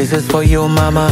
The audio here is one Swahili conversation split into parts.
This is for you mama.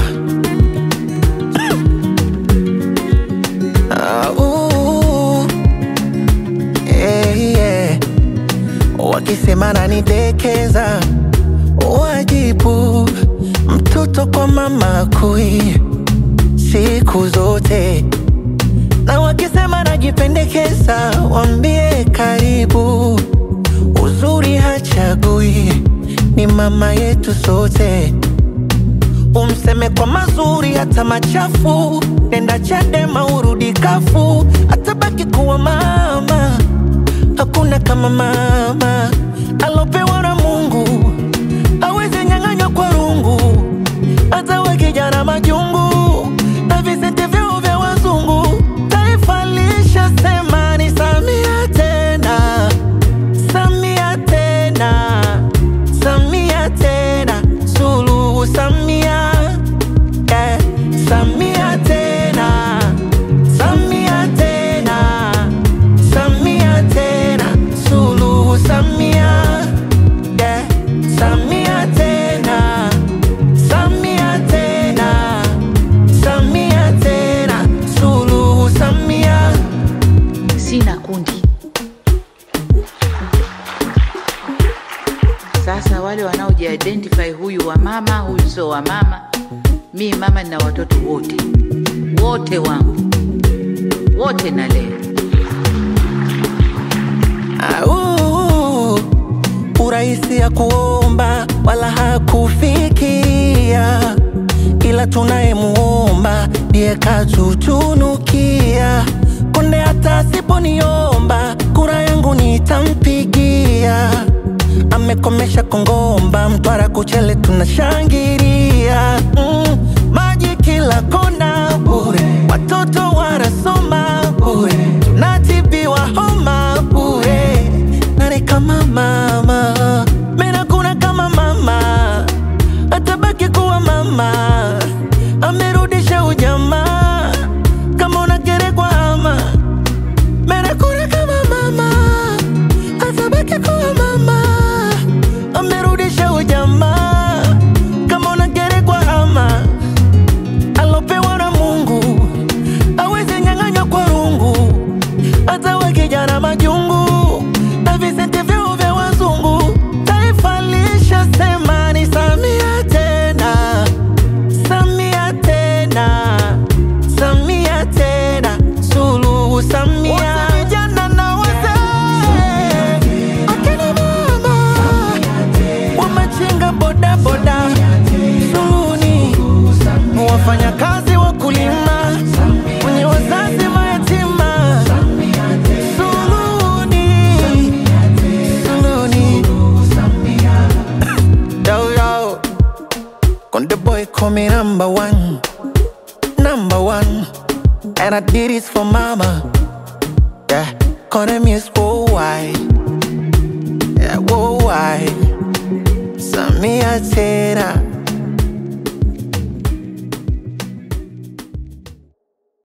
Ah, ooh. Eh, yeah. Wakisema nanidekeza, wajibu mtoto kwa mama kui siku zote, na wakisema najipendekeza, wambie karibu. Uzuri hachagui, ni mama yetu sote. Umseme kwa mazuri hata machafu, nenda Chadema urudi kafu, atabaki kuwa mama. Hakuna kama mama alopewa na Mungu, awezi nyang'anywa kwa rungu, hata we kijana majungu na visenti vyao vya wazungu. Taifa lishasema ni Samia tena, Samia tena, Samia tena, Suluhu Samia, yeah. Samia tena, Samia tena, Samia tena, Suluhu Samia, yeah. Samia tena, Samia tena, Samia tena, Suluhu Samia. Sina kundi. Sasa wale wanaojiidentify, huyu wa mama, huyu sio wa mama. Mi mama nina watoto wote wote wangu wote nalea. Au, urahisi ya kuomba wala hakufikia, ila tunayemuomba ndiye katutunukia. Konde hata asiponiomba kura yangu nitampigia. Amekomesha Kongomba, Mtwara, Kuchele tunashangilia. Mm, maji kila kona bure, watoto wanasoma bure, tunatibiwa homa bure. Nani kama mama? Mena kuna kama mama, atabaki kuwa mama. Amerudisha ujamaa, kama unagerekwa ama Mena kuna kama mama, atabaki kuwa mama. Amerudisha ujamaa, kama unagerekwa ama alopewa na Mungu awezi nyang'anywa kwa rungu, hata we kijana majungu na visenti vyao vya wazungu. Taifa lishasema ni Samia tena, Samia tena, Samia tena, Suluhu Samia. Wote vijana na wazee, akina mama wamechinga bodaboda, Suluhuni wafanyakazi wakulima, wenye wazazi mayatima, Suluhuni, Suluhuni. Yo, yo. Konde boy call me number one, number one, and I did this for mama. Yeah, Konde music worldwide, yeah worldwide. Samia tena